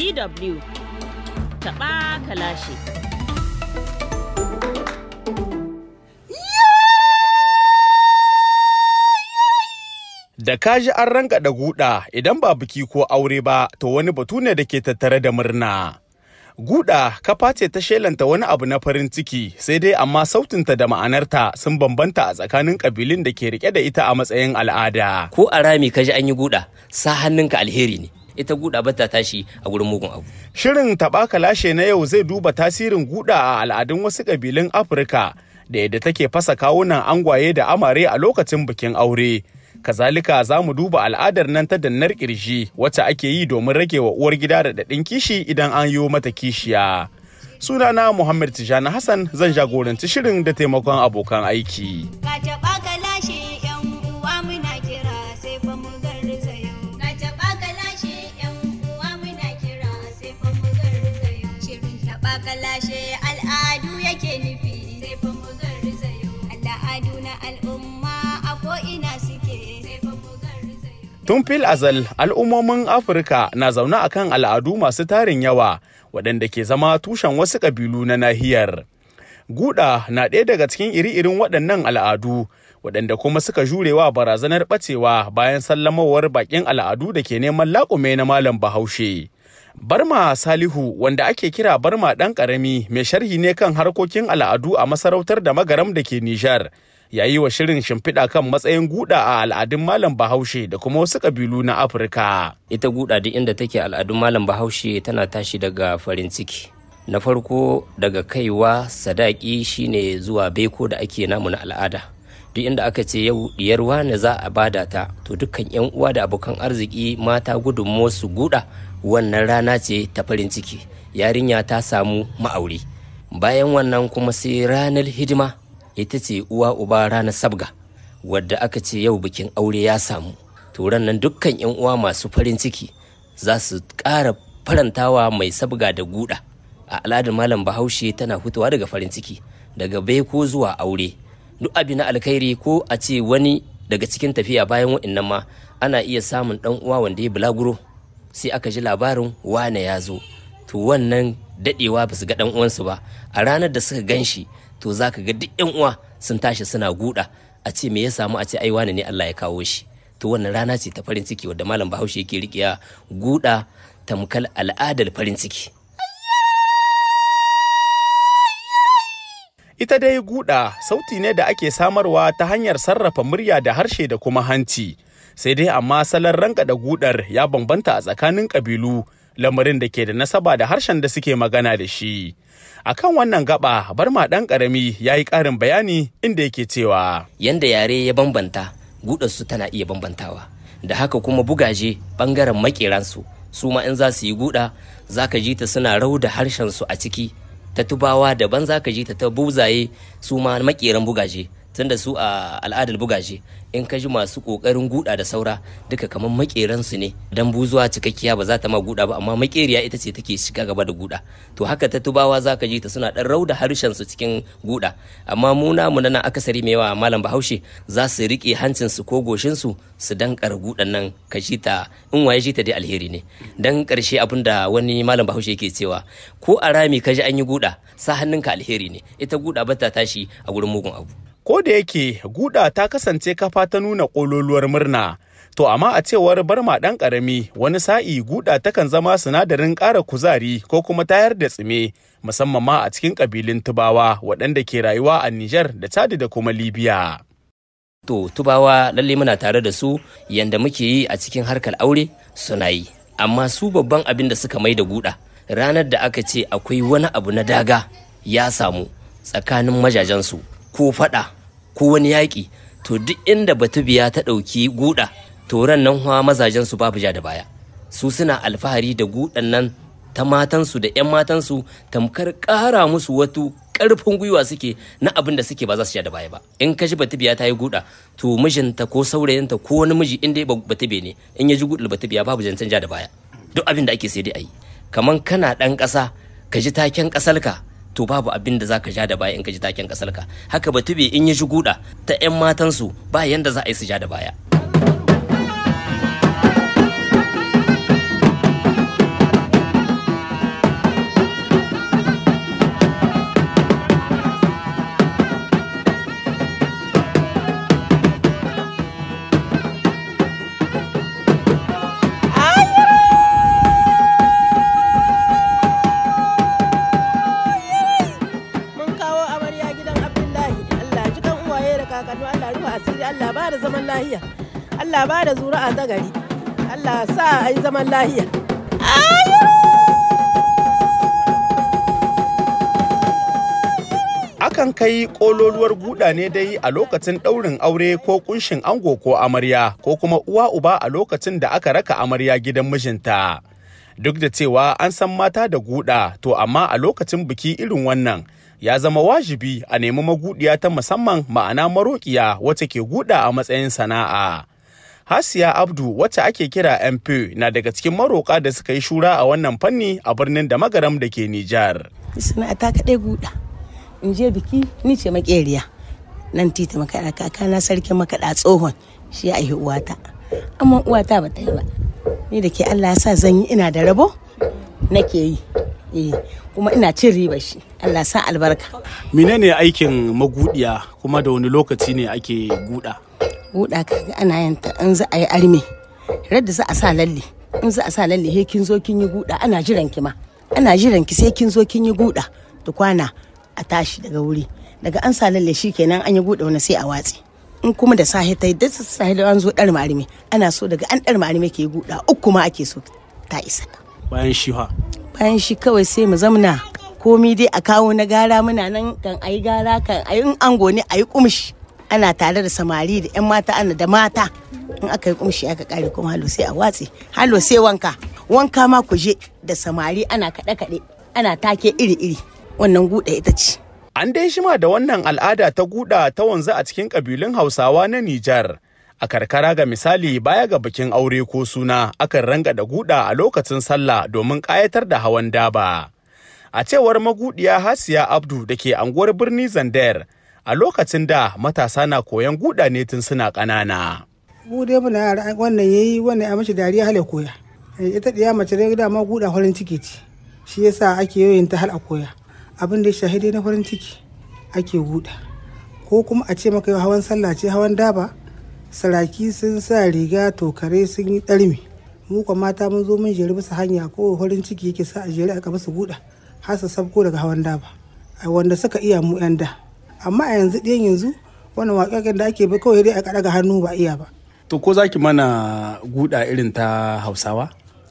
DW taɓa kalashi. Da kaji an ranka da guda idan ba biki ko aure ba to wani batu ne da ke tattare da murna. Guda kafa ce ta shelanta wani abu na farin ciki sai dai amma sautinta da ma'anarta sun bambanta a tsakanin kabilun da ke rike da ita a matsayin al'ada. ko a rami ka ji an yi guda sa hannunka alheri ne ita guda ba ta tashi a gurin mugun abu Shirin taɓa kalashe na yau zai duba tasirin guda a al'adun wasu kabilun Afirka da yadda take fasa kawunan angwaye da amare a lokacin bikin aure. Kazalika za mu duba al'adar nan ta dannar kirji wacce ake yi domin rage wa uwar gida da daɗin kishi idan an yi mata kishiya. Sunana Muhammad Tijani Hassan zan jagoranci shirin da taimakon abokan aiki. Ka taɓa ka lashe ‘yan uwa muna kira sai fa mu garzayo. Ka taɓa ka lashe ‘yan uwa muna kira sai fa mu garzayo. Shirin taɓa ka lashe al'adu yake nufi sai fa mu garzayo. Al'adu na al'umma a ko'ina suke sai fa mu garzayo. Tun fil azal al'ummomin Afirka na zaune akan al'adu masu tarin yawa waɗanda ke zama tushen wasu ƙabilu na nahiyar. Guda na ɗaya daga cikin iri-irin waɗannan al'adu waɗanda kuma suka jurewa barazanar ɓacewa bayan sallamawar baƙin al'adu da ke neman laƙume na Malam Bahaushe. Barma Salihu wanda ake kira Barma ɗan ƙarami mai sharhi ne kan harkokin al'adu a masarautar da magaram da ke Nijar. Ya yi wa shirin shimfiɗa kan matsayin guda a al'adun Malam Bahaushe da kuma wasu ƙabilu na Afirka. ita guda duk inda take al'adun malam bahaushe tana tashi daga farin ciki na farko daga kaiwa sadaki shine zuwa beko da ake namu na al'ada duk inda aka ce yau diyar wane za a bada ta to dukkan yan uwa da abokan arziki mata gudunmuwar su guda wannan rana ce ta farin ciki yarinya ta samu ma'auri bayan wannan kuma sai ranar hidima ita ce uwa uba ranar sabga wadda aka ce yau bikin aure ya samu turan nan dukkan yan uwa masu farin ciki za su ƙara farantawa mai sabga da guda a al'adar malam bahaushe tana fitowa daga farin ciki daga beko zuwa aure duk abin na alkhairi ko a ce wani daga cikin tafiya bayan wa'annan ma ana iya samun dan uwa wanda ya bulaguro sai aka ji labarin wane ya zo to wannan dadewa ba su ga dan uwansu ba a ranar da suka gan shi to za ka ga duk yan uwa sun tashi suna guda a ce me ya samu a ce ai wane ne Allah ya kawo shi to wannan rana ce ta farin ciki wadda malam bahaushe yake riƙiya guda tamkal al'adar farin ciki Ita dai guda sauti ne da ake samarwa ta hanyar sarrafa murya da harshe da kuma hanci. Sai dai amma salon ranka da gudar ya bambanta a tsakanin ƙabilu lamarin da ke da nasaba da harshen da suke magana da shi. Akan wannan gaba barma ɗan ƙarami ya yi ƙarin bayani inda yake cewa. yanda yare ya bambanta gudarsu tana iya bambantawa da haka kuma bugaje bangaren makeransu su ma in za su yi guda za ka ji ta suna rau da harshensu a ciki ta tubawa daban za ka ji ta ta buzaye su ma makeran bugaje tunda su a al'adar bugaje in ka ji masu kokarin guda da saura duka kamar makeransu ne dan buzuwa cikakkiya ba za ta ma guda ba amma makeriya ita ce take shiga gaba da guda to haka ta tubawa za ka ji ta suna dan rauda harshen su cikin guda amma mu namu na nan akasari mai yawa malam bahaushe za su rike hancin su ko goshin su su dankar gudan nan ka ji ta in waye ji ta dai alheri ne dan karshe abin da wani malam bahaushe yake cewa ko a rami ka ji an yi guda sa hannunka alheri ne ita guda ba ta tashi a gurin mugun abu Ko da yake guda ta kasance kafa ta nuna ƙololuwar murna. To amma a cewar barma ɗan ƙarami wani sa'i guda takan zama sinadarin ƙara kuzari ko kuma tayar da tsime musamman ma a cikin ƙabilun tubawa waɗanda ke rayuwa a Nijar da Chad da kuma Libya. To tubawa lalle muna tare da su yanda muke yi a cikin harkar aure suna yi. Amma su babban abin da suka mai da guda ranar da aka ce akwai wani abu na daga ya samu tsakanin majajensu ko fada ko wani yaƙi to duk inda batubiya ta ɗauki guda to ran nan hawa mazajensu babu ja da baya. Su suna alfahari da gudan nan ta matansu da 'yan matansu tamkar ƙara musu watu ƙarfin gwiwa suke na abin da suke ba za su sha da baya ba in ka ji batubiya ta yi guda to mijinta ko saurayinta ko wani miji in dai batube ne in ya ji gudul batubiya babu zancen ja da baya duk abin da ake sai dai a yi kaman kana ɗan ƙasa ka ji taken ƙasarka to babu abin da zaka ja da baya in ka ji taken ƙasarka haka batube in ya ji guda ta 'yan matansu ba yanda za a yi su ja da baya ba da zaman lahiya Allah ba da zuri'a ta gari Allah sa a yi zaman lahiya Akan kai ƙololuwar guda ne dai a lokacin ɗaurin aure ko kunshin ango ko amarya ko kuma uwa uba a lokacin da aka raka amarya gidan mijinta. Duk da cewa an san mata da guda to amma a lokacin biki irin wannan ya zama wajibi a nemi magudiya ta musamman ma'ana maroƙiya wacce ke guda a matsayin sana'a. Hasiya Abdu wacce ake kira MP na daga cikin maroƙa da suka yi shura a wannan fanni a birnin da magaram da ke Nijar. sana'ata kaɗai guda in je biki ni ce makeriya nan titi makaɗa kakana sarkin makaɗa tsohon shi ya aihi uwata amma uwata ba ta yi ba ni da ke Allah ya sa zan yi ina da rabo nake yi eh kuma ina cin riba shi Allah ya sa albarka menene aikin magudiya kuma da wani lokaci ne ake guda guda kaga ana yin ta in za a yi arme radda za a sa lalle in za a sa lalle he kin zo kin yi guda ana jiran ki ma ana jiran ki sai kin zo kin yi guda tukwana a tashi daga wuri daga an sa lalle shi kenan an yi guda wani sai a watsi in kuma da sahi ta yi da sahi da an zo dar marime ana so daga an dar marime ke guda uku ma ake so ta isa bayan shi ha bayan shi kawai sai mu zamna komi dai a kawo na gara muna nan kan ayi gara kan ayi in ango ne ayi kumshi ana tare da samari da yan mata ana da mata in aka yi kumshi aka kare kuma halo sai a watse halo sai wanka wanka ma ku je da samari ana kaɗe kaɗe ana take iri iri wannan guda ita ce An dai shima da wannan al'ada ta guda ta wanzu a cikin ƙabilun Hausawa na Nijar. A karkara ga misali baya ga bikin aure ko suna akan ranga da guda a lokacin sallah domin ƙayatar da hawan daba. A cewar magudiya Hasiya Abdu da ke anguwar birni Zandar, a lokacin da matasa na koyan guda ne tun suna ƙanana. mu dai muna yara wannan yayi wannan ya mace dariya hal ya koya Eh, ita diya mace dai dama guda farin ciki ce shi yasa ake yoyin ta hal a koya abin da ya shahidi na farin ciki ake guda ko kuma a ce maka yau hawan sallah ce hawan daba saraki sun sa riga tokare sun yi ɗarmi mu kuma mata mun zo mun jeri bisa hanya ko farin ciki yake sa a jeri a gaba su guda har su sabko daga hawan daba a wanda suka iya mu yan da amma a yanzu ɗiyan yanzu wannan waƙaƙen da ake bi kawai dai a kaɗa hannu ba iya ba to ko zaki mana guda irin ta hausawa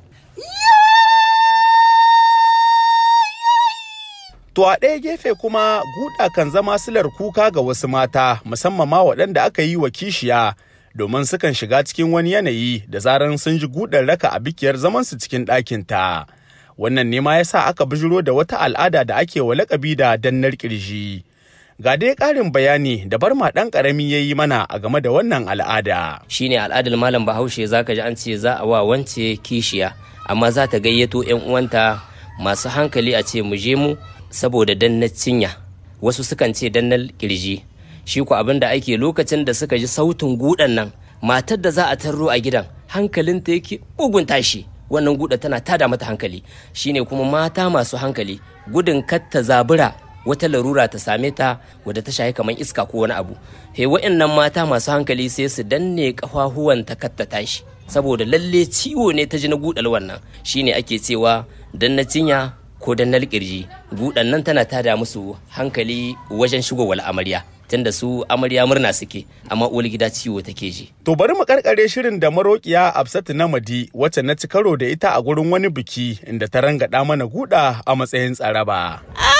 To a ɗaya gefe kuma guda kan zama silar kuka ga wasu mata musamman ma waɗanda aka yi wa kishiya domin sukan shiga cikin wani yanayi da zaran sun ji gudar raka a bikiyar zamansu cikin ɗakinta. Wannan ne ma ya sa aka bijiro da wata al'ada da ake wa lakabi da dannar ƙirji. Ga dai ƙarin bayani da barma ɗan ƙarami ya yi mana a game da wannan al'ada. shine al'adar malam bahaushe zaka ji an ce za a wa wance kishiya amma za ta gayyato 'yan uwanta masu hankali a ce mu je mu saboda dannar cinya wasu sukan ce dannar kirji shi ku abin da ake lokacin da suka ji sautin gudan nan matar da za a tarro a gidan hankalinta yake bugun tashi wannan guda tana tada mata hankali shine kuma mata masu hankali gudun kar ta zabura wata larura ta same ta wadda ta shahi kamar iska ko wani abu he wa'annan mata masu hankali sai su danne kafafuwan ta kar ta tashi saboda lalle ciwo ne ta ji na gudal wannan shine ake cewa dan na cinya ko dan na kirji gudan nan tana tada musu hankali wajen shigowar amarya tunda su amarya murna suke amma uwar gida ciwo take ji To bari mu karkare shirin da maroƙiya Absatu Namadi wacce na ci karo da ita a gurin wani biki inda ta rangada mana guda a matsayin tsaraba.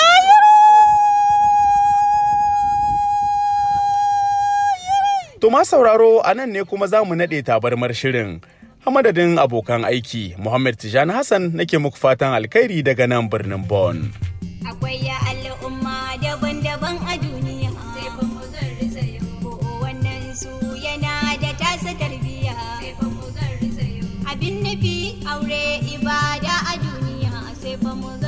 To ma sauraro a nan ne kuma za mu naɗe tabarmar shirin. A madadin abokan aiki, Muhammad Tijani Hassan nake muku fatan alkhairi daga nan birnin Bon. Akwai ya al'umma daban-daban a duniya. Sai fa mu garzayo. Ko wannan su yana da tasa tarbiyya. Sai fa mu garzayo. Abin nufi aure ibada a duniya. Sai fa mu